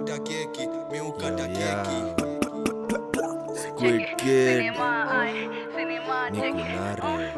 kata keki mi ukata Yeah. keki Squid Kid Nikunare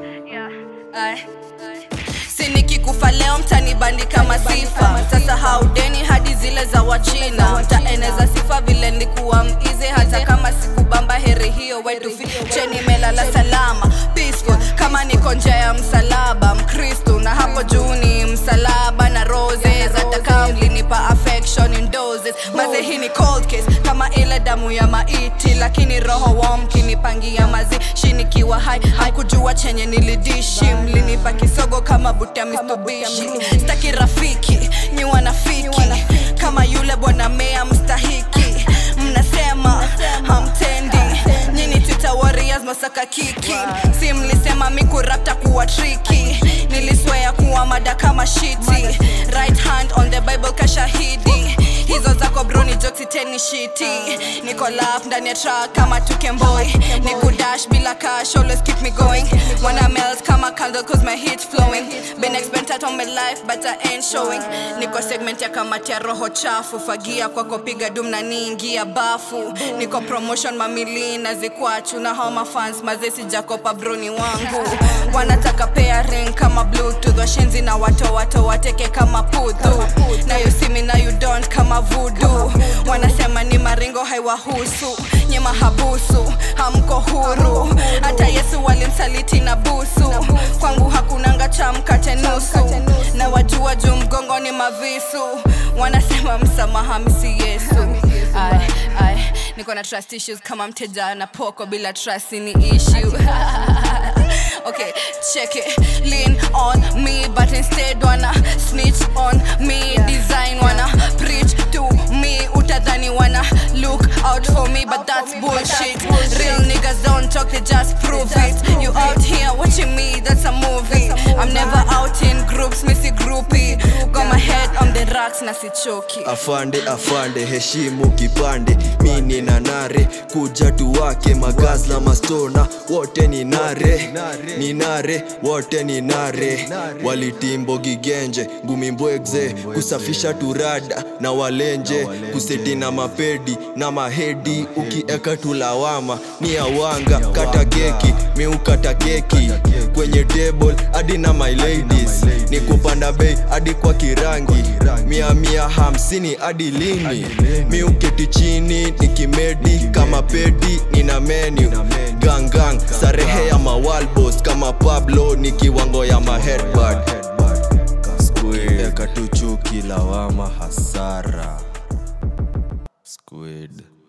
si nikikufa leo mtanibandika masifa sasa haudeni hadi zile za wachina mtaeneza sifa vile nikuwa mize hata kama sikubamba heri hiyo wetu cheni melala salama peaceful kama niko nje ya msalaba mkristu na hapo juu ni msalaba na roses hata kama mlinipa affection in doses maze hii ni cold case kama ile damu ya maiti lakini roho wa mkinipangia mazishi nikiwa hai haikujua chenye nilidishi mlinipa kisogo kama buta mistubishi staki rafiki ni wanafiki kama yule bwana mea mstahiki mnasema hamtendi nyini twitter warriors masaka kiki si mlisema mikurapta kuwa triki niliswea kuwa mada kama shiti right hand on the bible kashahidi hizo zako broni joksiteni shiti niko lap ndani ya truck kama tukemboy nikudash bila cash always keep me going wanna melt kama candle cause my heat flowing been expensive on my life but I ain't showing niko segment ya kamati ya roho chafu fagia kwako piga dum na niingia bafu niko promotion mamili na zikwachu na homa fans mazesi jakopa broni wangu wanataka pairing kama bluetooth washenzi na wato wato wateke kama pudhu na you see me na you don't kama vudu wanasema ni maringo haiwahusu nye mahabusu hamko huru hata yesu walimsaliti na busu kwangu hakunanga cha mkate nusu na wajua juu mgongo ni mavisu wanasema msamaha msi yesu Ay, ay, niko na trust issues kama mteja na poko bila trust ni issue okay check it lean on me but instead wanna snitch on me design wanna preach to me utadhani wanna look out for me but that's bullshit real niggas don't talk they just prove it you out here watching me that's a movie i'm never out in groups missy groupie got my head on the racks na sichoki afande afande heshimu kipande mi ni nanare kuja tuwake magazla mastona wote ni nare ni nare wote ni nare walitimbo gigenje ngumimbwegze kusafisha turada na walenje kuseti na mapedi na mahedi ukieka tulawama ni awanga kata keki mi ukata keki kwenye table hadi na my ladies ni kupanda bei hadi kwa kirangi mia mia hamsini hadi lini mi uketi chini nikimedi kama pedi nina menu gangang sarehe ya mawalbos kama pablo ni kiwango ya maheadbad Eka tu chuki lawama hasara Squid